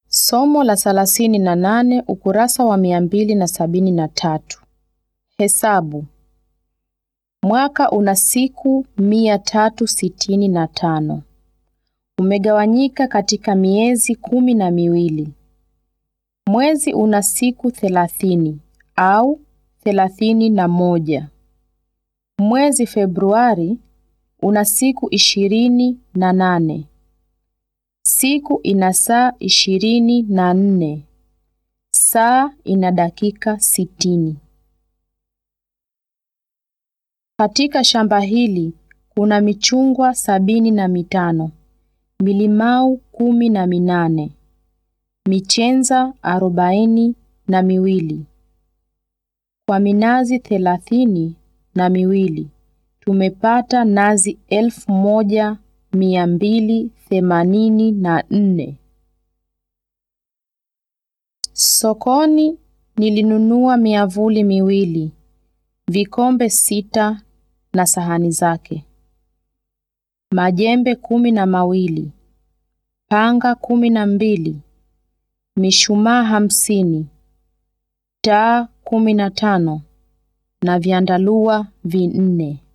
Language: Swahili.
Somo la thelathini na nane ukurasa wa mia mbili na sabini na tatu. Hesabu. Mwaka una siku mia tatu sitini na tano. Umegawanyika katika miezi kumi na miwili. Mwezi una siku thelathini au thelathini na moja. Mwezi Februari una siku ishirini na nane. Siku ina saa ishirini na nne. Saa ina dakika sitini. Katika shamba hili kuna michungwa sabini na mitano, milimau kumi na minane, michenza arobaini na miwili. Kwa minazi thelathini na miwili tumepata nazi elfu moja mia mbili themanini na nne. Sokoni nilinunua miavuli miwili, vikombe sita na sahani zake, majembe kumi na mawili, panga kumi na mbili, mishumaa hamsini, taa kumi na tano na vyandarua vinne.